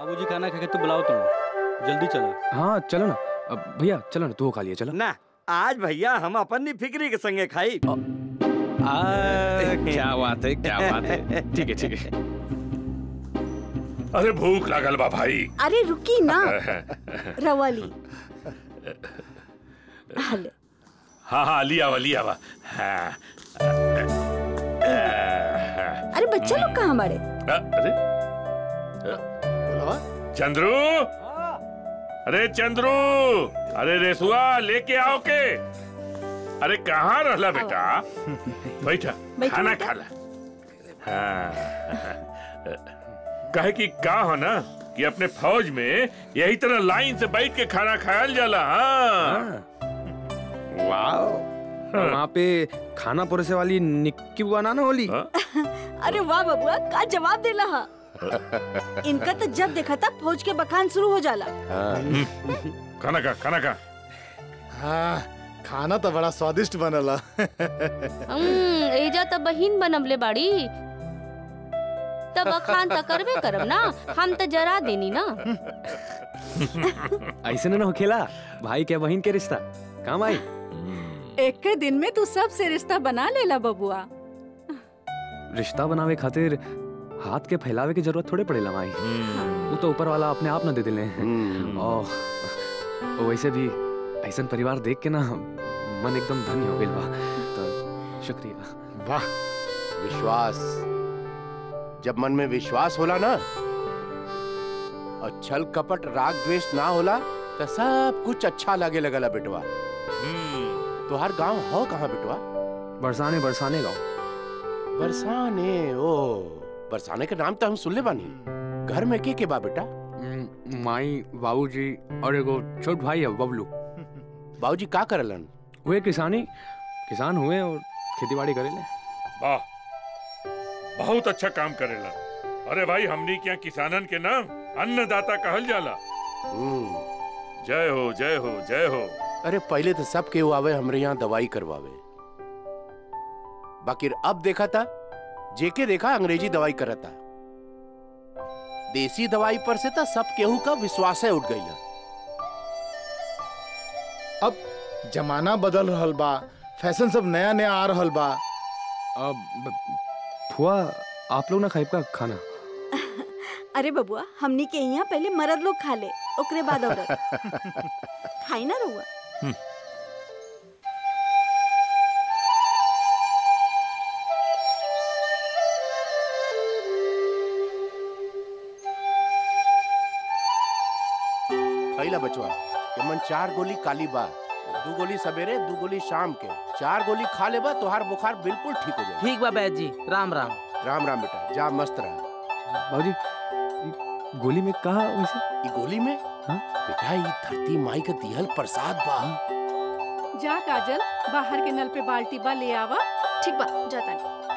बाबूजी खाना खा के तो बुलाओ तुम जल्दी चलो हाँ चलो ना अब भैया चलो ना तू खा लिया चलो ना आज भैया हम अपन नी फिक्री के संगे खाई आ, क्या बात है क्या बात है ठीक है ठीक है अरे भूख लागल बा भाई अरे रुकी ना रवाली हले हाँ हाँ लिया वा लिया वा हाँ। अरे बच्चे लोग कहाँ हमारे अरे चंद्रू अरे चंद्रू अरे रेसुआ लेके आओ के अरे कहाँ रहला बेटा बैठा बैठो खाना बेटा। खा ला हाँ कहे कि का हो ना कि अपने फौज में यही तरह लाइन से बैठ के खाना खायल जाला हाँ वाह वहाँ पे खाना परोसे वाली निक्की बुआ ना ना होली हाँ? अरे वाह बबुआ का जवाब देला हा इनका तो जब देखा था फौज के बखान शुरू हो जाला खाना खा खाना खा हाँ खाना तो बड़ा स्वादिष्ट बनला हम्म, एजा त बहिन बनबले बाड़ी तब अखान त करबे करब ना हम त जरा देनी ना ऐसे ना हो खेला भाई के बहन के रिश्ता काम आई एक के दिन में तू सबसे रिश्ता बना लेला बबुआ रिश्ता बनावे खातिर हाथ के फैलावे की जरूरत थोड़े पड़ेला माई वो तो ऊपर वाला अपने आप ना दे दिले और वैसे भी ऐसा परिवार देख के ना मन एकदम धन्य हो गइल बा तो शुक्रिया वाह विश्वास जब मन में विश्वास होला ना और छल कपट राग द्वेष ना होला तो सब कुछ अच्छा लगे लगला बेटवा तुहार गांव हो कहाँ बेटवा बरसाने बरसाने गाँव बरसाने ओ बरसाने के नाम तो हम सुन ले बानी घर में के के बा बेटा माई बाबूजी और एगो छोट भाई है बबलू बाबूजी का करलन वे किसानी किसान हुए और खेती बाड़ी करेले वाह बहुत अच्छा काम करेला अरे भाई हमनी क्या किसानन के नाम अन्नदाता कहल जाला हम्म, जय हो जय हो जय हो अरे पहले तो सब केहू आवे हमरे यहाँ दवाई करवावे बाकी अब देखा था जेके देखा अंग्रेजी दवाई करता देसी दवाई पर से तो सब केहू का विश्वास उठ गई अब जमाना बदल रहल बा फैशन सब नया नया आ रहल बा अब ब- फुआ आप लोग ना खाइब का खाना अरे बबुआ हमनी के यहाँ पहले मर्द लोग खा ले ओकरे बाद औरत खाई ना रहुआ खैला बचवा यमन चार गोली काली बा दू गोली सवेरे दू गोली शाम के चार गोली खा लेबा तोहार बुखार बिल्कुल ठीक हो जाए ठीक बा बैद जी राम राम राम राम बेटा जा मस्त रहा बाबूजी ई गोली में कहा वैसे ई गोली में हाँ? बेटा ई धरती माई का दिहल प्रसाद बा जा काजल बाहर के नल पे बाल्टी बा ले आवा ठीक बा जाता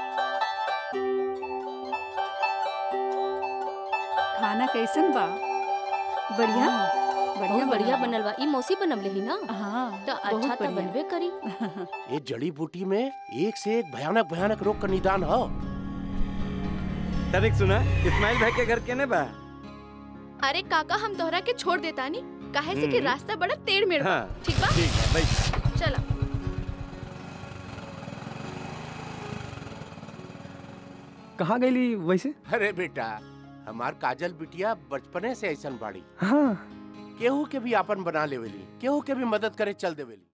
खाना कैसन बा बढ़िया बढ़िया बहुत बढ़िया बनल बा ई मौसी बनबले ही ना हाँ तो बहुत अच्छा तो बढ़िया। बनबे करी ये जड़ी बूटी में एक से एक भयानक भयानक रोग का निदान हो तनिक सुना इस्माइल भाई के घर केने बा अरे काका हम तोहरा के छोड़ देता नी काहे से कि हम्म। रास्ता बड़ा टेढ़ मेढ़ बा हाँ ठीक बा ठीक है बैठ चला कहाँ गईली वैसे अरे बेटा हमार काजल बिटिया बचपने से ऐसन बाड़ी हाँ केहू के भी आपन बना लेवेली केहू के भी मदद करे चल देवेली